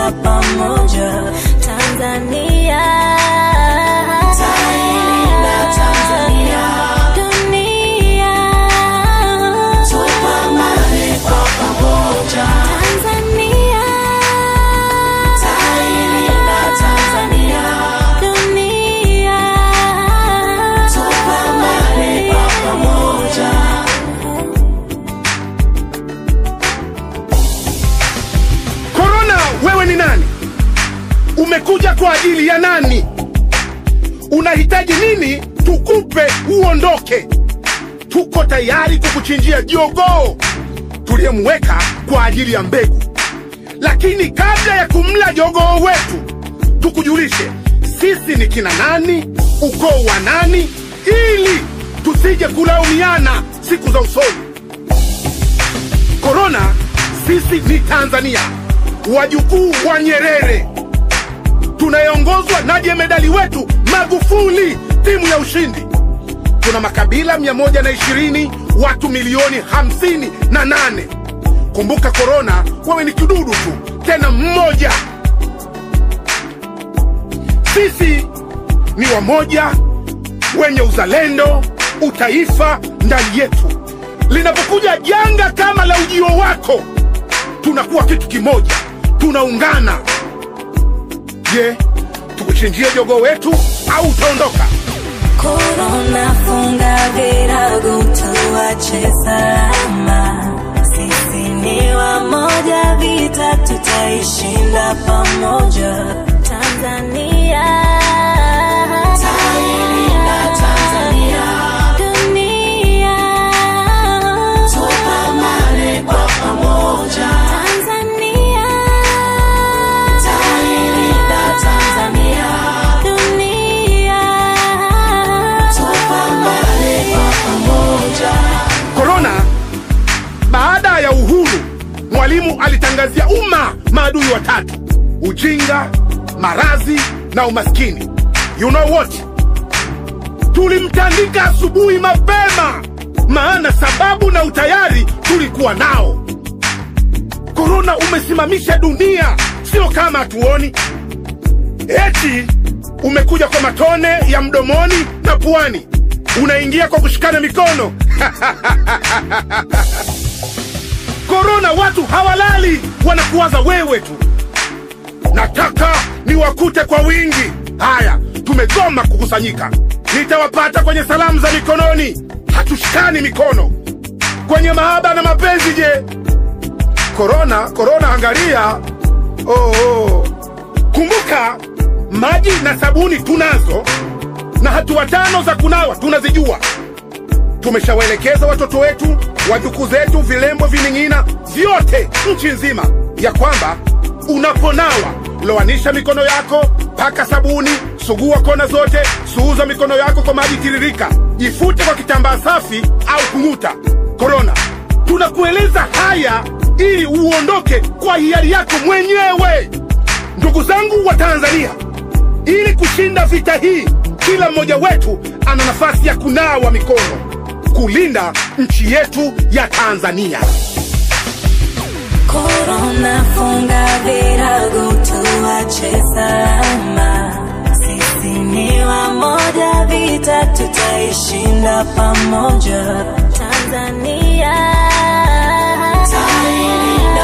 tutaishinda pamoja. Tanzania, Tutailinda Tanzania. dunia, Tupambane kwa pamoja. Tanzania, Tutailinda Tanzania. dunia, Tupambane kwa pamoja. Korona, wewe ni nani? Umekuja kwa ajili ya nani? Unahitaji nini tukupe uondoke? Tuko tayari kukuchinjia jogoo tuliyemweka kwa ajili ya mbegu, lakini kabla ya kumla jogoo wetu, tukujulishe sisi ni kina nani, ukoo wa nani, ili tusije kulaumiana siku za usoni. Korona, sisi ni Tanzania, wajukuu wa Nyerere, tunayeongozwa na jemedali wetu Magufuli, timu ya ushindi. Tuna makabila 120 watu milioni 58. Kumbuka korona, wewe ni kidudu tu, tena mmoja. Sisi ni wamoja, wenye uzalendo, utaifa ndani yetu. Linapokuja janga kama la ujio wako, tunakuwa kitu kimoja, tunaungana. Je, tukuchinjie jogoo wetu au utaondoka? Korona, funga virago, tuache salama. Sisi ni wamoja, vita tutaishinda pamoja. Tanzania, Tutailinda Tanzania. dunia, Tupambane kwa pamoja. Tanzania, Tutailinda Tanzania. dunia, Tupambane kwa pamoja. Korona, baada ya uhuru, Mwalimu alitangazia umma maadui watatu: ujinga, maradhi na umaskini. You know what? Tulimtandika asubuhi mapema, maana sababu na utayari tulikuwa nao. Korona umesimamisha dunia, sio kama hatuoni. Eti umekuja kwa matone ya mdomoni na puani, unaingia kwa kushikana mikono. Korona, watu hawalali, wanakuwaza wewe tu. Nataka niwakute kwa wingi. Haya, tumegoma kukusanyika. Nitawapata kwenye salamu za mikononi, hatushikani mikono. Kwenye mahaba na mapenzi, je? Korona, korona, angalia. Oh, oh. Kumbuka, maji na sabuni tunazo, na hatua tano za kunawa tunazijua. Tumeshawaelekeza watoto wetu, wajukuu zetu, vilembo, vining'ina vyote nchi nzima, ya kwamba unaponawa lowanisha mikono yako, paka sabuni, sugua kona zote, suuza mikono yako kwa maji tiririka, jifute kwa kitambaa safi au kung'uta. Korona, tunakueleza haya ili uondoke kwa hiari yako mwenyewe. Ndugu zangu wa Tanzania, ili kushinda vita hii, kila mmoja wetu ana nafasi ya kunawa mikono, kulinda nchi yetu ya Tanzania. Korona, funga virago, tuache salama. Sisi ni wamoja, vita tutaishinda pamoja. Tanzania, Tutailinda